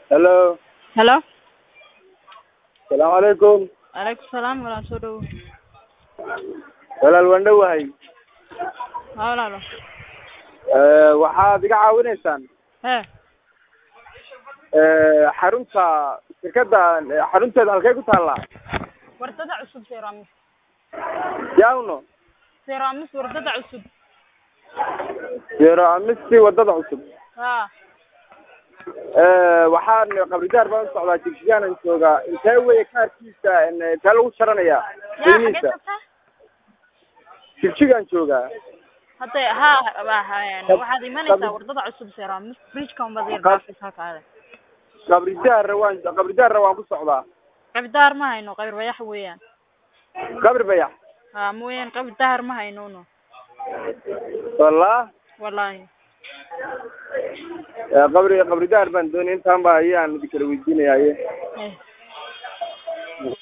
Hello. Hello. Salaamu calaykum. Alaykum salaam walaal soo dhawo. Walaal waan dhowahay. Haa walaalo. Eh, waxaad iga caawinaysaan Hee. Eh, xarunta shirkadda eh, xarunteeda halkee ku taallaa Wardada cusub Seramis. yawno Seramis wardada cusub. zero amisti wadada cusub Haa. Eh, waxaan qabridaar baan u socdaa jigsiyaanan joogaa intee weye kaarkiisa en, intee lagu jaranayaa Yaa qiimihiisa xagee tagtaa? jigjigaan joogaa Hadda haa waa waxaad imanaysaa wardada cusub Seramis. Bridge-ka unbaad yar dhaafaysaa kaale. qabridaarra waan qabridaarra waan ku socdaa Qabdaar ma hayno qayr wayax weeyaan. qabri bayax Haa mooyaan qabdaar ma hayno no. wallah Wallahi. Eh, qabri qabridaar baan doonay intaan baa ayaan idin kala weydiinayaye Eh.